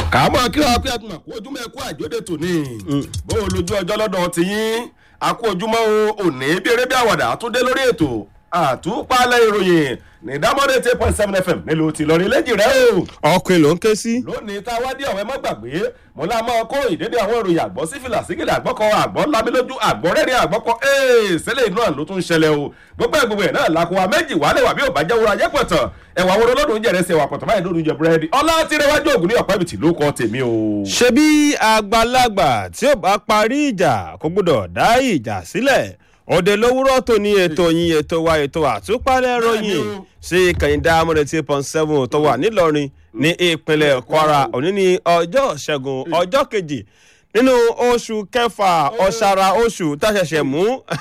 kàámọ̀ kí wọ́n pé àtúnmọ̀ kó ojúmọ́ ẹ̀kú àjọdẹ tòní bó o lójú ọjọ́ lọ́dọ̀ tiyín àkó ojúmọ́ òní bí eré bí àwàdà àtúndé lórí ètò àtúpalẹ̀ ìròyìn ní dámọ́dé eight point seven fm nílùú tìlọrin lẹ́jì rẹ o. ọkùnrin ló ń ké sí. lónìí tá a wá dé ọ̀wẹ́ mọ́ gbàgbé mo lá máa kó ìdédé àwọn ìròyìn àgbọ̀ sí fìlà sígìlì àgbọ̀kọ àgbọ̀ lámilójú àgbọ̀ rẹ́rìn àgbọ̀kọ ee sẹ́lẹ̀ náà ló tún ṣẹlẹ̀ o gbogbo ẹ̀ gbogbo ẹ̀ náà làkúwa méjì wálé wà bí ò bá jẹ́ wúra yẹ́ pọ̀tàn ẹ̀wà wo lọ́dún jẹ̀rẹ̀ sí ẹ̀wà pọ̀tàn báyìí lódún jẹ búrẹ́dì ọlá tí rẹwájú ògùn ní ọ̀pá ibìtì ló kọ́ tèmi o. ṣebí àgbàlagbà tí ó bá parí ìjà kò gbọdọ̀ dá ìjà sílẹ̀ òde lówùrọ̀ tó ní ètò yín ètò wa ètò àtúpalẹ̀ ròyìn sí kẹ̀hìndé amúrètí pọ̀n seven tó wà nílọrin ní ìpínlẹ̀ kwara òní ní ọjọ́ ṣẹ́gun ọjọ́ kejì nínú oṣù kẹfà ọ̀sára oṣù táṣẹ̀ṣẹ̀ mú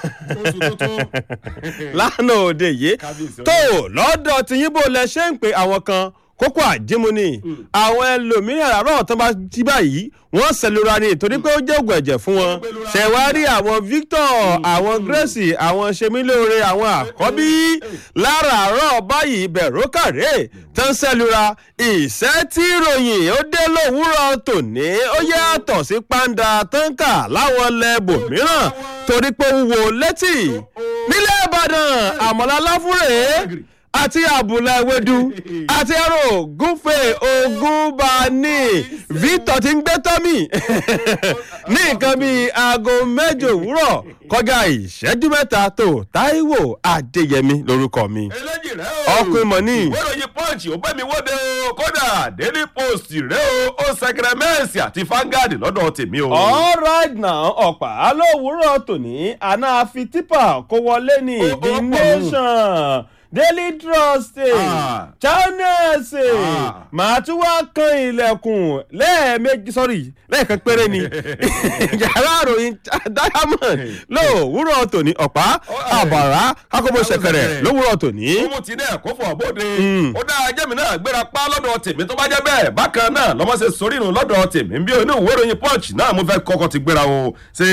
lánàá òde yìí tó lọ́dọ̀ tìyìnbó lẹ ṣe ń pe àwọn kan kókó àjímúni àwọn ẹlòmíràn àárọ̀ tó bá jí báyìí wọ́n sẹlura ni torí pé ó jẹ́ ògùn ẹ̀jẹ̀ fún wọn ṣẹ̀wárí àwọn victor àwọn grace àwọn semilore àwọn àkọ́bí láràárọ̀ báyìí bẹ̀rù kàrẹ́ tó ń sẹlura ìṣẹ́ tí ìròyìn ó dé lówùúrọ̀ tòní ó yàtọ̀ sí pàǹdà tó ń kà láwọn lẹ́bù mìíràn torí pé ó wò létí nílẹ̀ ìbàdàn àmọ́lá láfúrẹ́ àti àbùlà ewédú àti ẹrọ gúnfẹ ogúnbani victor ti ń gbé tọ́mì ní nǹkan bíi aago mẹ́jọ òwúrọ̀ kọjá ìṣẹ́jú mẹ́ta tó táíwò adéyẹmí lórúkọ mi eléjì rẹ o ọkùnrin mọ̀ ní. ìwé ìròyìn punch ó bẹ́ mi wọ́de o kódà daily post rẹ o ó sẹkẹrẹ mẹ́ẹ̀sì àti fangad lọ́dọ̀ tèmi o. all right now ọ̀pá lówùúrọ̀ tòní àná àfi tipa kó wọlé ní Ó- ó the pọ̀ nù. nation daily trust Ah. channels Ah. màá tún wá kan ilẹ̀kùn lẹ́ẹ̀mejì sọ́rí lẹ́ẹ̀kan péré ni yàrá àròyìn diamond lówùúrọ̀ tòní ọ̀pá eh. àbàrá kákóbó ṣẹ̀kẹ̀rẹ̀ lówùúrọ̀ tòní. ó ti náà kó fọ bóde ó dá ajẹ́mi náà gbéra pa lọ́dọ̀ tèmi tó bá jẹ́ bẹ́ẹ̀ bákan náà lọ́mọ ṣe sórí inú lọ́dọ̀ tèmi bí oní ìwé ìròyìn punch náà mo fẹ́ kọ́kọ́ ti gbéra o ṣe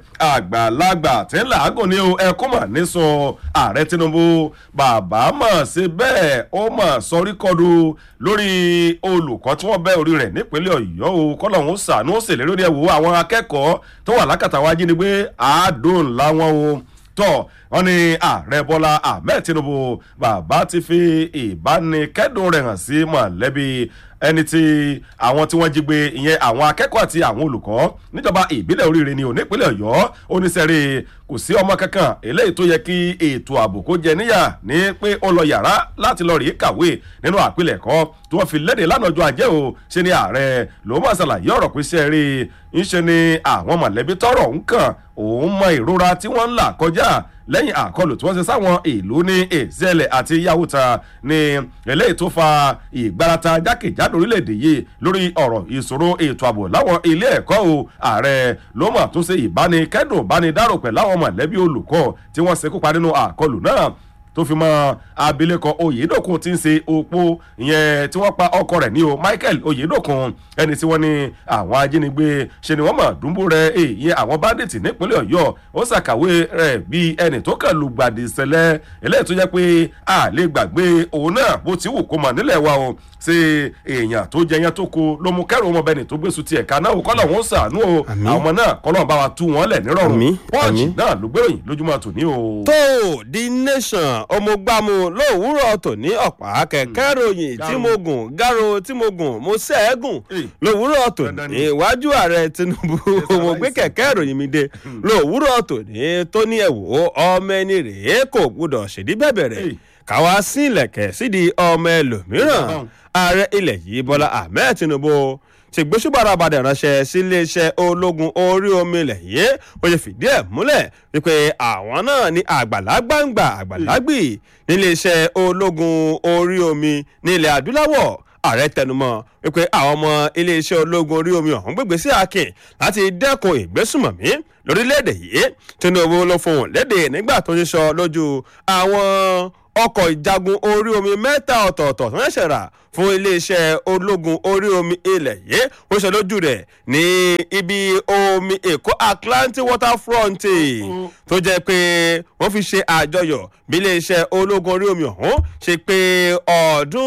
àgbàlagbà tí ń làágùn ní o ẹkún mà ní sọ ààrẹ tinubu bàbá mọ̀ ṣe bẹ́ẹ̀ ó mọ̀ sọrí kọlu lórí olùkọ́ tí wọ́n bẹ́ orí rẹ̀ nípínlẹ̀ ọ̀yọ́ o kọ́lọ́hún sànú ó ṣèlérí ó ní ẹ̀wò àwọn akẹ́kọ̀ọ́ tó wà lákàtà wa jínigbé àádọ́n láwọn o tọ wọn ní ààrẹ bọlá ahmed tinubu bàbá ti fi ìbánikẹdùn rẹ hàn sí mọlẹbí ẹni tí àwọn tí wọn jí gbé ìyẹn àwọn akẹkọọ àti àwọn olùkọ níjọba ìbílẹ̀ oríire ni ò nípínlẹ̀ ọ̀yọ́ oníṣẹ́rí kò sí ọmọ kankan eléyìí tó yẹ kí ètò ààbò kó jẹ níyà ní pé ó lọ yàrá láti lọ rí kàwé nínú àpilẹ̀kọ tí wọ́n fi léde lánàá ọjọ́ ajé o ṣe ni ààrẹ ló máa ṣàlàyé ọ̀rọ̀ pé ṣe rí i ń ṣe ni àwọn mọ̀lẹ́bí tọrọ ń kàn òun mọ ìrora tí wọ́n ń là kọjá lẹ́yìn àkọlù tí wọ́n ṣe sáwọn ìlú ní ezele àti yahuta ní eléyìí tó fa ìgbárata jákèjádò orílẹ̀-èdè yìí lórí ọ̀rọ̀ ìṣòro ètò ààbò láwọn ilé ẹ̀kọ́ o ààrẹ ló mọ̀ tó ṣe ìbánikẹ́dùn bánidárò pẹ̀lú àwọn mọ̀lẹ́bí olùkọ́ tí wọ́n ṣekú pa nínú àkọlù náà tó fi mọ abilékọ oyedokun tí ń ṣe opó ìyẹn tí wọ́n pa ọkọ rẹ̀ ní o michael oyedokun ẹni tí wọ́n ní àwọn ajínigbé ṣe ni wọ́n mọ̀ dúnbò rẹ̀ ìyẹn àwọn bandits nípínlẹ̀ ọ̀yọ́ ó ṣàkàwé rẹ̀ bí ẹni tó kàn lù gbàdì ìṣẹ̀lẹ̀ eléyìí tó jẹ́ pé a lè gbàgbé òun náà bó ti wù kó mọ̀ nílẹ̀ wa o ṣe èèyàn tó jẹ yẹn tó ko ló mú kẹrù ọmọ bẹni tó gbèsù tiẹ̀ ká náà kọ́lọ̀ wọn sàánú o Àmín. àwọn ọmọ náà kọ́lọ̀ bá wa tú wọn lẹ̀ nírọ̀rùn Àmín, pọ́ọ̀jì àmín. náà ló gbéròyìn lójúmọ́ tòní o. tó the nation ọmọgbàmù lówùúrọ̀ tòní ọ̀pá kẹ̀kẹ́ ròyìn tí mo gùn gáró tí mo gùn mo sẹ́ẹ̀gùn Eh. lówùúrọ̀ Dandan tòní ni. iwájú ààrẹ tinubu mo gbé kẹ̀kẹ́ ròyìn mi dé lówùúrọ̀ tòní tó ní ẹ̀wò ọmọ ẹni rèé kò gbúdọ̀ ṣèdí bẹ̀bẹ̀rẹ̀ Eh. káwá sí ilẹ̀kẹ̀ sídìí ọmọ ẹlòmíràn Dandan. ààrẹ ilẹ̀ yìí bọ́lá ahmed tinubu ti gbósùbàrà padà ránṣẹ́ sí iléeṣẹ́ ológun orí omi ilẹ̀ yìí ó ṣe fìdí ẹ̀ múlẹ̀ wípé àwọn náà ní àgbàlagbàǹgbà àgbàlagbì níléeṣẹ́ ológun orí omi nílẹ̀ adúláwọ̀ ààrẹ tẹnumọ́ wípé àwọn ọmọ iléeṣẹ́ ológun orí omi ọ̀hún gbégbé sí akin láti dẹ́kun ìgbésùmọ̀mí lórílẹ̀‐èdè yìí tinubu ló fohùn léde nígbà tó ń sọ lójú àwọn ọkọ̀ ìjagun orí omi mẹ́ta ọ̀tọ̀ọ̀tọ̀ tó ń ṣẹ̀ṣẹ̀ rà fún iléeṣẹ́ ológun orí omi ilẹ̀ yìí ó ṣe lójú rẹ̀ ní ibi omi èkó atlantic waterfront tó jẹ́ pé wọ́n fi ṣe àjọyọ̀ bí iléeṣẹ́ ológun orí omi ọ̀hún ṣe pé ọdún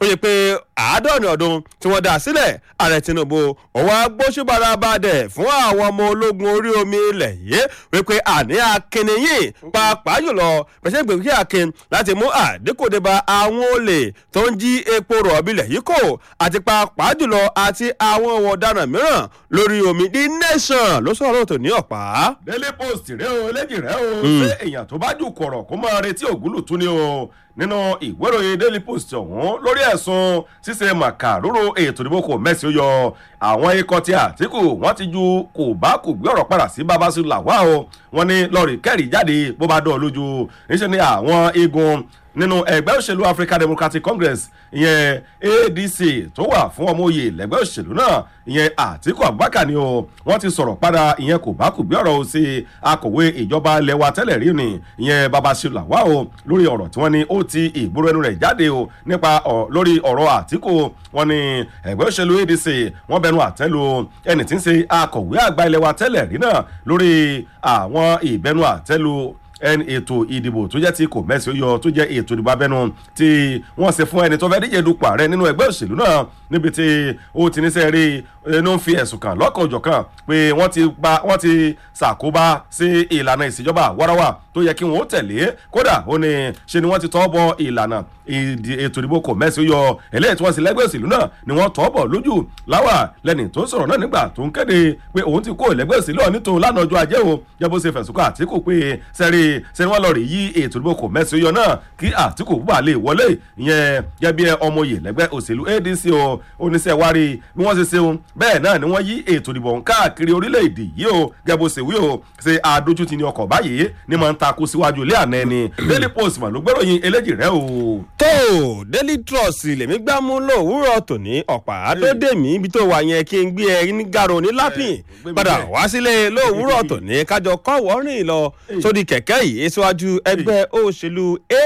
ó yẹ pé àádọ́rin ọdún tí wọ́n dá sílẹ̀ ààrẹ tinubu òun agbóṣùbára bá dẹ̀ fún àwọn ọmọ ológun orí omi ilẹ̀ yìí wípé àní akínníyìn pàápàá jùlọ pẹ̀sẹ̀ gbèsè akin láti mú àdínkù dé bá àwọn olè tó ń jí epo rọ̀bì ilẹ̀ yìí kò àti pàápàá jùlọ àti àwọn ohun ọ̀daràn mìíràn lórí omi the nation ló sọ̀rọ̀ tó ní ọ̀pá. daily post rẹ o eléjì rẹ o ṣé èèyàn tó bá jù kọ̀rọ̀ kó máa retí ògúlùtún ni o nínú ìwé ìròyìn daily post ọ̀hún lórí ẹ̀sùn ṣíṣe màkàrúrò ètò ìdìbò kò mẹ́sì ó yọ àwọn ikọ̀ tí àtìkù wọ́n ti ju kò bá kò gbé ọ̀rọ̀ padà sí babasu làwá o wọ́n ní lọ́ọ̀rì kẹ́rì jáde bó bá dán lójú níṣẹ́ ni àwọn igun nínú ẹgbẹ́ òṣèlú african democratic congress ìyẹn adc tó wà fún ọmọ oyè lẹ́gbẹ́ òṣèlú náà ìyẹn àtìkù abubakar ni o wọ́n ti sọ̀rọ̀ padà ìyẹn kò bá kò gbé ọ̀rọ̀ o sí akọ̀wé ìjọba lẹ́wà tẹ́lẹ̀ rí ni ìyẹn babasu làwá o lórí ọ̀rọ̀ tí wọ́n ní ó ti ìgboro ẹnu rẹ̀ jáde o nípa lórí ọ̀rọ̀ àtìkù wọn ni ẹgbẹ́ òṣèlú adc wọ́n bẹnu àtẹ́lu ẹni tí ń ṣe akọ̀wé àgbà ilẹ̀ wa tẹ́lẹ̀ rí náà lórí àwọn ìbẹnu àtẹ́lu ẹni ètò ìdìbò tó jẹ́ ti kò mẹ́sì ó yọ tó jẹ́ ètò ìdìbò abẹ́nu tí wọ́n ṣe fún ẹni tó fẹ́ díje dupò ààrẹ nínú ẹgbẹ́ òṣèlú náà níbi tí ó ti ní sẹ́ẹ̀rí inú ń fi ẹ̀sùn kàn lọ́kàn òjọ̀kan pé wọ́n ti gba wọ́n ti ṣàkóbá sí ìlànà ìṣèjọba wárawà tó yẹ kí wọ́n ó tẹ̀lé kódà ó ní ṣe ni wọ́n ti tọ́ bọ ìlànà ètò ìdìbò kò mẹ́sì ó yọ eléyìí tí wọ́n sì lẹ́gbẹ́ òṣèlú náà ni wọ́n tọ́ bọ̀ lójú láwà lẹ́ni tó sọ̀rọ̀ náà nígbà tó ń kéde pé òun ti kó lẹ́gbẹ́ òṣèlú ọ̀ nítorí lánàá ọjọ́ ajé o jẹ́ bó ṣe fẹ̀sùn kàn àtìkù pé sẹ́rí ṣe ni wọ́n lọ rí yí ètò ìdìbò kò mẹ́sì ó yọ náà kí àtìkù bá lè wọlé ìyẹn gẹ́bí ọmọye lẹ́gbẹ́ òṣèlú adc o oníṣẹ́ wárí bí wọ́n ṣe ṣeun bẹ́ẹ̀ náà ni wọ́n yí ètò ìdìbò káàkiri orílẹ̀-èdè yìí o gẹ́bó ṣe wí o ṣe àdójútì ní ọkọ̀ báyìí ni máa ń takú síwájú ilé àná ẹni daily post mà ló gbẹ́ròyìn eléjì rẹ o. tó daily trust lèmi gbá mú lówùúrọ̀ tòní ọ̀pá àdódè mi ibi tó wà yẹn kí n gbé ẹ ní gàrò ní lápìn padà wá sílé lówùúrọ̀ tòní kájọ kọ́ wọ́rìn lọ sórí kẹ̀kẹ́ yìí síwájú ẹgbẹ́ òṣèlú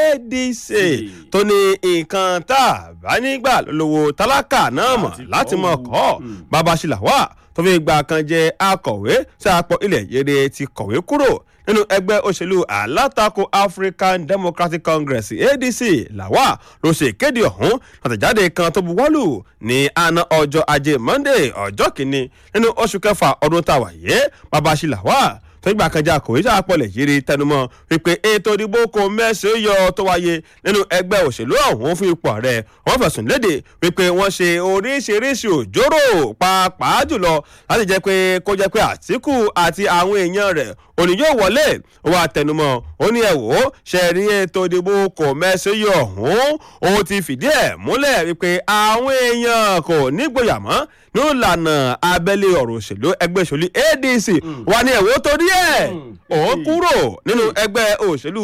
adc tó ní nǹkan tá a bá nígbà lówó tálákà náà mọ̀ láti mọ̀ kọ́ babasila wà tó fi gba kan jẹ akọ̀wé sáàpọ̀ ilẹ̀ yẹrẹ ti kọ̀wé kúrò nínú ẹgbẹ́ òṣèlú alátakò african democratic congress adc làwà ló ṣe ìkéde ọ̀hún àtẹ̀jáde kan tó buwọ́lù ní àná ọjọ́ ajé monday ọjọ́ kìíní nínú oṣù kẹfà ọdún táwa yé babasila wà tọ́gbà kan jẹ́ àkòwé sáà pọ̀lẹ̀ yìí rí tẹnumọ́ wípé ètò ìdìbò kò mẹ́sẹ̀ yọ tó wáyé nínú ẹgbẹ́ òṣèlú ọ̀hún fún ipò ààrẹ wọ́n fẹ̀sùn léde wípé wọ́n ṣe oríṣiríṣi òjòrò pàápàá jùlọ láti jẹ́ pé kó jẹ́ pé àtìkù àti àwọn èèyàn rẹ̀ òní yóò wọlé wọ́n àtẹnumọ́ ó ní ẹ̀wò ṣe rí ètò ìdìbò kò mẹ́sẹ̀ yọ ọ̀hún òun ti fìdí ẹ̀ múlẹ̀ wípé àwọn èèyàn kò nígboyà mọ́ ní ìlànà abẹ́lé ọ̀rọ̀ òṣèlú ẹgbẹ́ òṣèlú adc wà ní ẹ̀wò torí ẹ̀ òun kúrò nínú ẹgbẹ́ òṣèlú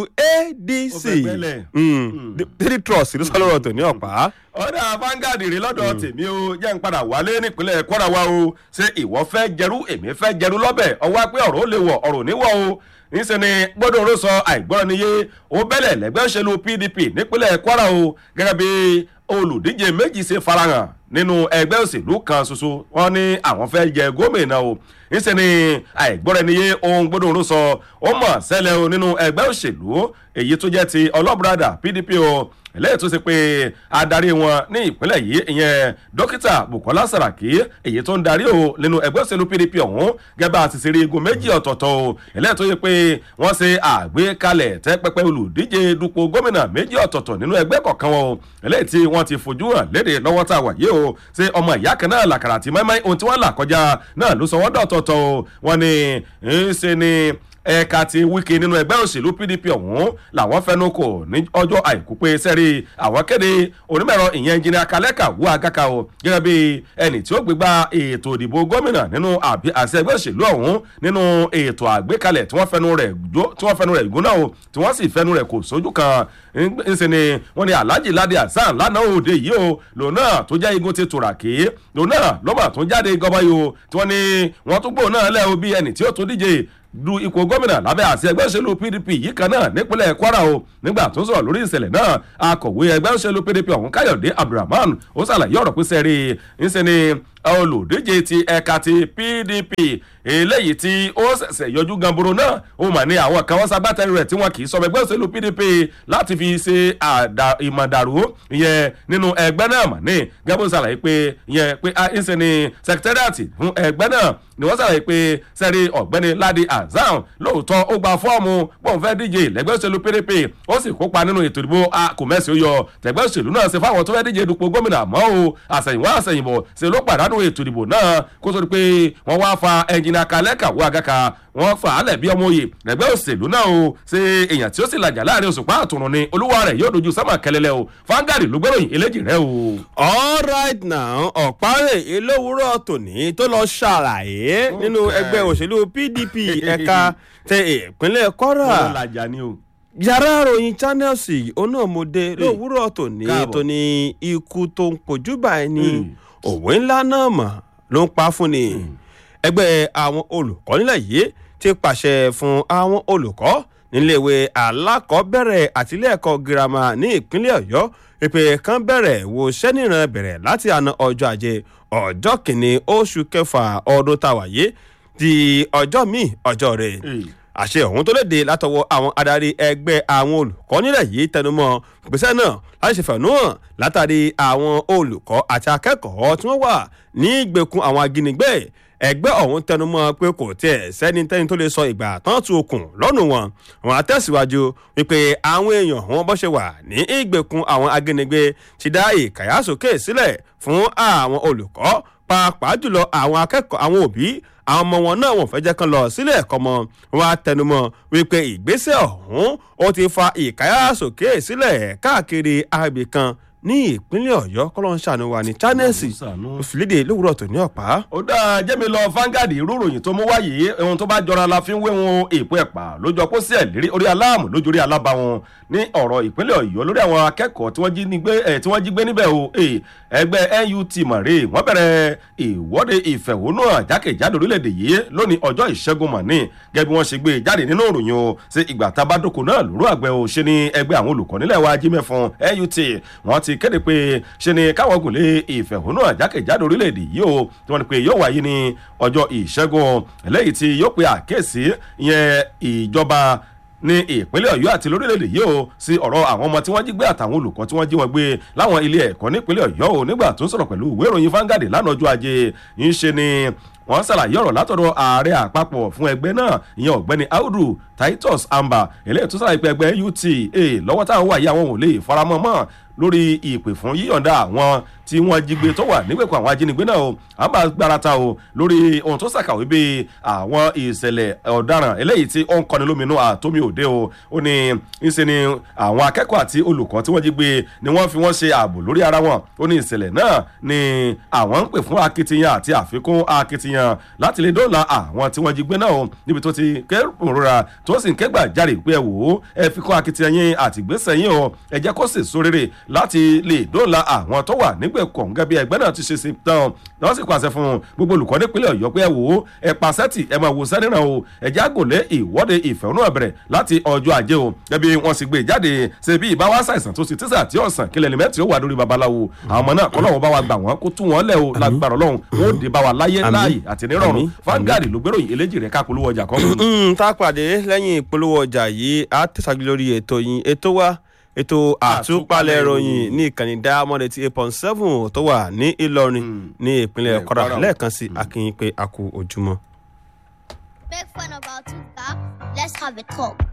adc daily trust ló sọ lọ́rọ̀ tó ní ọ̀pá. ọ̀dà Vanguard rí lọ́dọ̀ tèmi o jẹ́ ń padà wálé nípínlẹ̀ Kwara wa o ṣé ìwọ fẹ́ jẹrú èmi fẹ́ jẹrú lọ́bẹ̀ ọwọ́ pé ọ̀rọ̀ ó lè wọ̀ ọ̀rọ̀ ò ní wọ̀ o níṣẹ́ ni gbọ́dọ̀ oró sọ àìgbọ́rọ̀ níye ó bẹ̀lẹ̀ lẹ́gbẹ́ òṣèlú PDP nípínlẹ̀ Kwara o gẹ́gẹ́ bí olùdíje méjì ṣe farahàn nínú ẹgbẹ́ òṣèlú kan ṣoṣo wọn ní àwọn fẹ́ jẹ gómìnà o níṣẹ́ ni àìgbọ́ra-ẹniyé ohun gbọ́dọ̀ oró sọ ó mọ̀ sẹ́lẹ̀ o nínú ẹgbẹ́ òṣèlú èyí tó jẹ́ ti ọlọ́bùradà PDP o eléyìí tó ṣe pé adarí wọn ní ìpínlẹ̀ yìí ìyẹn dókítà bukola saraki èyí tó ń darí o nínú ẹgbẹ́ òṣèlú pdp ọ̀hún gẹ́gẹ́ bá a ti ṣe rí igun méjì ọ̀tọ̀ọ̀tọ̀ o eléyìí tó yẹ pé wọ́n ṣe àgbékalẹ̀ tẹ́ pẹpẹ olùdíje dupò gómìnà méjì ọ̀tọ̀ọ̀tọ̀ nínú ẹgbẹ́ kọ̀ọ̀kan wọn o eléyìí tí wọ́n ti fojú hàn léde lọ́wọ́ tá a wà yìí o ṣe ọmọ ìyá kan náà làkàrà àti mẹ́mẹ́ ohun tí wọ́n là kọjá náà ló sọ wọ́n dọ̀tọ̀ọ̀tọ̀ o wọ́n ní ń ṣe ni ẹ̀ka ti wíkì nínú ẹgbẹ́ òṣèlú pdp ọ̀hún làwọn fẹnu kò ní ọjọ́ àìkú pé sẹ́rí àwọn kéde onímọ̀ẹ̀rọ ìyẹn engineer kalẹ́kà wú agaka o gẹ́gẹ́ bí ẹni tí ó gbégbá ètò ìdìbò gómìnà nínú àṣẹ ẹgbẹ́ òṣèlú ọ̀hún nínú ètò àgbékalẹ̀ tí wọ́n fẹnu rẹ̀ tí wọ́n fẹnu rẹ̀ gúnná o tí wọ́n sì fẹnu rẹ̀ kò sójú kan ńṣe ni wọ́n ní alhaji ladi hasan lánàá òde yìí o lòun náà tó jẹ́ igun ti tùràkì lòun náà lọ́mà tó jáde gọbọ́yò tí wọ́n ní wọ́n tún gbòó náà lẹ́ o bí ẹni tí ó tún díje du ipò gómìnà lábẹ́ àti ẹgbẹ́ òṣèlú pdp yìí kan náà nípínlẹ̀ kwara o nígbà tó sọ̀rọ̀ lórí ìṣẹ̀lẹ̀ náà akọ̀wé ẹgbẹ́ òṣèlú pdp ọ̀hún káyọ̀dé abdulrahman ó ṣàlàyé ọ̀rọ̀ pé sẹ́rí ńṣe ni olùdíje ti ẹ̀ka ti pdp eléyìí tí ó ṣẹ̀ṣẹ̀ yọjú gamboro náà ó mà ní àwọn kan wọ́n ṣagbátẹrù rẹ̀ tí wọn kì í sọmọ ẹgbẹ́ òṣèlú pdp láti fi ṣe ìmọ̀dàrú ìyẹn nínú ẹgbẹ́ náà mà ní gẹ́gbó ṣàlàyé pé ìyẹn pé ìṣe ni sẹkítẹ́rìàtì fún ẹgbẹ́ náà ni wọ́n ṣàlàyé pé sẹ́rí ọ̀gbẹ́ni ladi azam lóòótọ́ ó gba fọ́ọ̀mù pọ́ùn fẹ́ díje lẹ́gbẹ́ òṣèlú pdp ó sì kópa nínú ètò ìdìbò akọ̀mẹ́sì ó yọ tẹ̀gbẹ́ òṣèlú náà ṣe fáwọn tó fẹ́ díje dupò gómìnà àmọ́ o àṣẹ̀yìnwá àṣẹ̀yìnbọ̀ ṣe ló pàdánù ètò ìdìbò náà kó tó di pé wọ́n wá fa ẹnjìnà kalẹ́kà wọ àgàkà wọ́n fà á lẹ̀ bí ọmọ òye lẹ́gbẹ́ òṣèlú náà o ṣe èèyàn tí ó sì làjà láàrin òṣùpá àtùrùn ni olúwa rẹ̀ yóò dojú sámà kẹlẹ́lẹ́ o fangadi ló gbẹ́ròyìn eléjì rẹ o. all right now ọ̀párẹ̀ elówúrọ̀ tòní tó lọ ṣàlàyé nínú ẹgbẹ́ òṣèlú pdp ẹ̀ka tẹ ìpínlẹ̀ kwara làjà ni o. yàrá ròyìn channels onáàmọdé lówùúrọ̀ tòní tóní ikú tó ń kojú báyìí ni òwe ńlá náà mà ló ń pa fún ni ẹgbẹ́ àwọn olùkọ́ nílẹ̀ yìí ti pàṣẹ fún àwọn olùkọ́ níléèwé alákọ̀ọ́bẹ̀rẹ̀ àtìlẹ́ẹ̀kọ́ girama ní ìpínlẹ̀ ọ̀yọ́ ìpè kan bẹ̀rẹ̀ wo sẹ́nìràn bẹ̀rẹ̀ láti àná ọjọ́ ajé ọjọ́ kìíní oṣù kẹfà ọdún táwàyé di ọjọ́ míì ọjọ́ rẹ̀ àṣẹ ọ̀hún tó léde látọwọ́ àwọn adarí ẹgbẹ́ àwọn olùkọ́ nílẹ̀ yìí tẹnumọ́ gbèsè náà láti ṣe fẹ̀nú hàn látàrí àwọn olùkọ́ àti akẹ́kọ̀ọ́ tí wọ́n wà ní ìgbèkùn àwọn ajínigbé ẹgbẹ́ ọ̀hún tẹnumọ́ pé kò tiẹ̀ sẹ́ni tẹ́ni tó lè sọ ìgbà tán tu okùn lọ́nù wọn wọn àtẹ̀síwájú wípé àwọn èèyàn wọn bọ́ ṣe wà ní ìgbèkùn àwọn ajínigbé ti dá ìkàyàsókè sílẹ̀ fún àwọn olùkọ́ pàápàá jùlọ àwọn akẹ́kọ̀ọ́ àwọn òbí àwọn ọmọ wọn náà wọn fẹ́ jẹ́ kán lọ sílé ẹ̀kọ́ mọ́ wọn á tẹnumọ́ wípé ìgbésẹ̀ ọ̀hún ó ti fa ìkáyàsókè sílẹ̀ káàkiri agbègbè kan ní ìpínlẹ̀ ọ̀yọ́ kọ́lọ́ ń ṣàánú wa ní chanẹ́ẹ̀sì òfìlédè lówùrọ̀ tó ní ọ̀pá. ó dáa jẹ́mi lọ fangadi irú ìròyìn tó mú wáyé ohun tó bá jọra la fi ń wé wọn èèpo ẹ̀pà lójú ọpọ́ sí ẹ̀lérí orí aláàmù lójú orí alábàwọn ní ọ̀rọ̀ ìpínlẹ̀ ọ̀yọ́ lórí àwọn akẹ́kọ̀ọ́ tí wọ́n jí gbé níbẹ̀ o ẹgbẹ́ nut mọ̀rẹ́ wọ́n bẹ̀rẹ̀ ìwọ́de ìfẹ̀hónúhàn jákèjádò orílẹ̀-èdè yìí lónìí ọjọ́ ìṣẹ́gun mọ̀ní gẹ́gẹ́ bí wọ́n ṣe gbé jáde nínú ìròyìn o ṣe ìgbà tabadoko náà lóru àgbẹ̀ o ṣe ni ẹgbẹ́ àwọn olùkọ́ nílẹ̀ wa jí mẹ́fọn nut wọ́n ti kéde pé ṣe ni káwọn gùn lé ìfẹ̀hónúhàn jákèjádò orílẹ̀-èdè yìí o tí wọ́n ní pé yóò wáyé ní ọjọ́ ìṣẹ́gun eléyìí tí yóò pe àkíyèsí ìyẹn ìjọba ní ìpínlẹ̀ ọ̀yọ́ àti lórílẹ̀‐èdè yìí o sí ọ̀rọ̀ àwọn ọmọ tí wọ́n jí gbé àtàwọn olùkọ́ tí wọ́n jí wọn gbé láwọn ilé ẹ̀kọ́ nípínlẹ̀ ọ̀yọ́ o nígbà tó ń sọ̀rọ̀ pẹ̀lú ìwé ìròyìn fangadi lánàá ọjọ́ ajé ń ṣe ni wọ́n ṣàlàyé ọ̀rọ̀ látọ̀dọ̀ ààrẹ àpapọ̀ fún ẹgbẹ́ náà ìyẹn ọ̀gbẹ́ni audu titus amba eléyìí tó ṣàlàyé pé ẹgbẹ́ uta lọ́wọ́ táwọn wà yí àwọn ò lè faramọ́ mọ́ lórí ìpè fún yíyọ̀ǹda àwọn tí wọ́n jí gbé tó wà nígbèkùn àwọn ajínigbé náà o àmà gbarata o lórí ohun tó ṣàkàwé bí àwọn ìṣẹ̀lẹ̀ ọ̀daràn eléyìí tí ó ń kọni lóminú àtómi òde o ó ní ìṣe ni àwọn akẹ́kọ̀ọ́ àti olùkọ́ tí wọ́n jí gbé ni wọ́n fi wọ́n ṣe ààbò lórí ara wọn ó ní ìṣẹ̀lẹ̀ náà ni àwọn ń pè fún akitiyan àti àfikún akitiyan láti lè dóòlà àwọn tí wọ́n jí gbé náà o níbi tó ti kérora tó sì ń kẹ́gbà járe pé ẹ wò ó ẹ fi kún akitiyan yín àtìgbésẹ̀ yín o ẹ jẹ́ kó sì sórérè láti lè dóòlà àwọn tó wà nígbèkùn gẹ́gẹ́ bí ẹgbẹ́ náà ti ṣe sí tán wọ́n sì pàṣẹ fún gbogbo olùkọ́ nípínlẹ̀ ọ̀yọ́ pé ẹ wò ó ẹ pàṣẹ tì ẹ máa wò sẹ́nìràn o ẹ jẹ́ àgòlé ìwọ́de ìfẹ̀hónúhàn bẹ̀rẹ̀ láti ọjọ́ ajé o gẹ́gẹ́ bí wọ́n sì gbé jáde ṣe bí ìbáwá ṣàìsàn tó sì tíṣà tí ọ̀sán kílẹ̀ ní mẹ́tì ó wà lórí babaláwo àwọn ọmọ náà kọ́lọ́wọ́ bá wa gbà wọ́n kó tú wọn lẹ̀ o lágbára ọlọ́run wọn ó dé bá wa láyé láàyè àti nírọ̀rùn fangadi ló gbéròyìn eléjì rẹ̀ ká polówó ọjà kan. tá a pàdé lẹ́yìn ìpolówó ọjà yìí á tẹ̀sàgbé lórí ètò yìí ètò wa ètò àtúpalẹ̀ ìròyìn ní ìkànnì diamond eighty eight point seven tó wà ní ìlọrin ní ìpínlẹ̀ kọ́ra lẹ́ẹ̀kan sí akínyìn pé a kú ojúmọ́. Make fun about two cops. Let's have a talk.